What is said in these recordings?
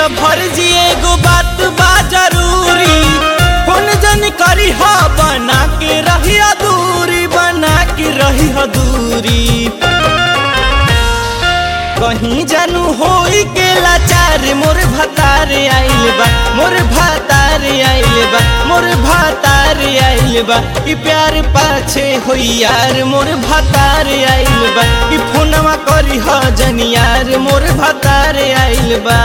फर्जी एगो बात बा जरूरी कौन जन करी हा बना के रही दूरी बना के रही दूरी कहीं जानू होई के लाचार मोर भतार आइल बा मोर भतार आइल बा मोर भतार आइल बा ई प्यार पाछे होई यार मोर भतार आइल बा ई फोनवा करी ह जन यार मोर भतार आइल बा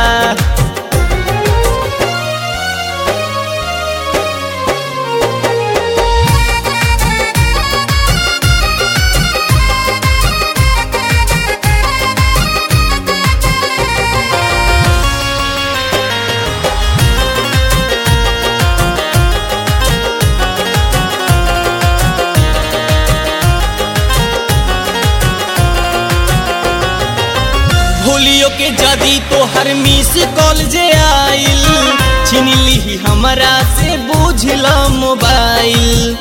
भूलियो के जदी तो हर मिस कॉल जे आइल छीन ली हमरा से बुझल मोबाइल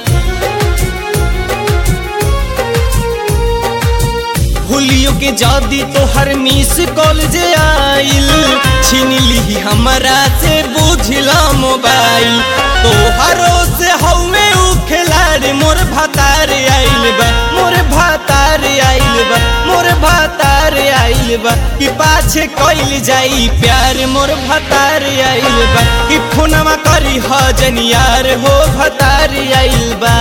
भूलियो के जदी तो हर मिस कॉल जे आइल छीन ली हमरा से बुझल मोबाइल तो हरो से हवे उ खिलाड़ी मोर भतार आइल बा मोर भतार आइल बा मोर भतार आइल बा कि पाछे कइल जाई प्यार मोर भतार आइल बा कि फोनमा करी ह जनियार हो भतार आइल बा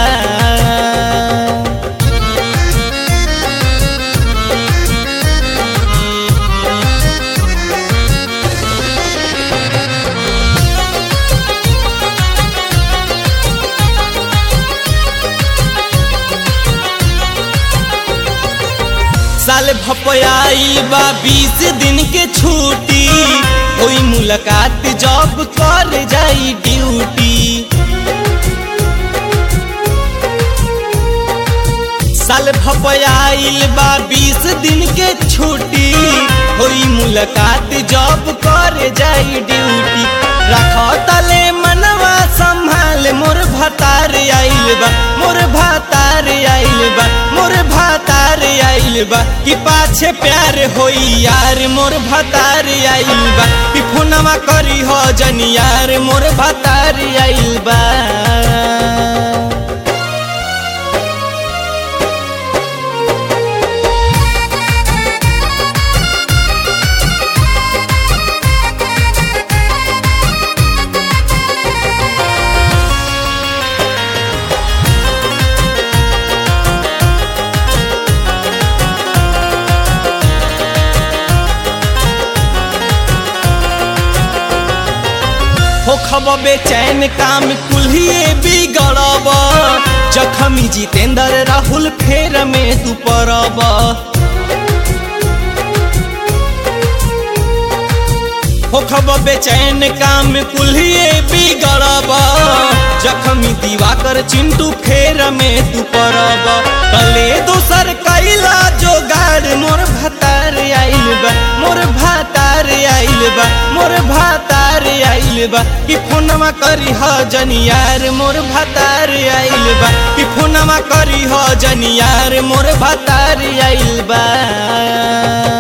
साल भपयाई बा बीस दिन के छुट्टी कोई मुलाकात जॉब कर जाई ड्यूटी साल भपयाइल बा बीस दिन के छुट्टी होई मुलाकात जॉब कर जाई ड्यूटी रख तले मनवा संभाल मोर भतार आइल बा मोर भतार आइल बा मोर भतार आइल बा कि पाछे प्यार होई यार मोर भतार आइल बा कि फोनवा करी हो जन यार मोर भतार आइल बा होखब बेचैन काम कुल्हिए बिगड़ब जखमी जितेंद्र राहुल फेर में तू पड़ब होखब बेचैन काम कुल्हिए बिगड़ब जखमी दिवाकर चिंटू फेर में तू पड़ब कले दोसर कैला जोगाड़ मोर भतार आइल बा मोर भतार आइल बा मोर भतार आइल बा कि फोनमा करी ह जनियार मोर भतार आइल बा कि फोनमा करी ह जनियार मोर भतार आइल बा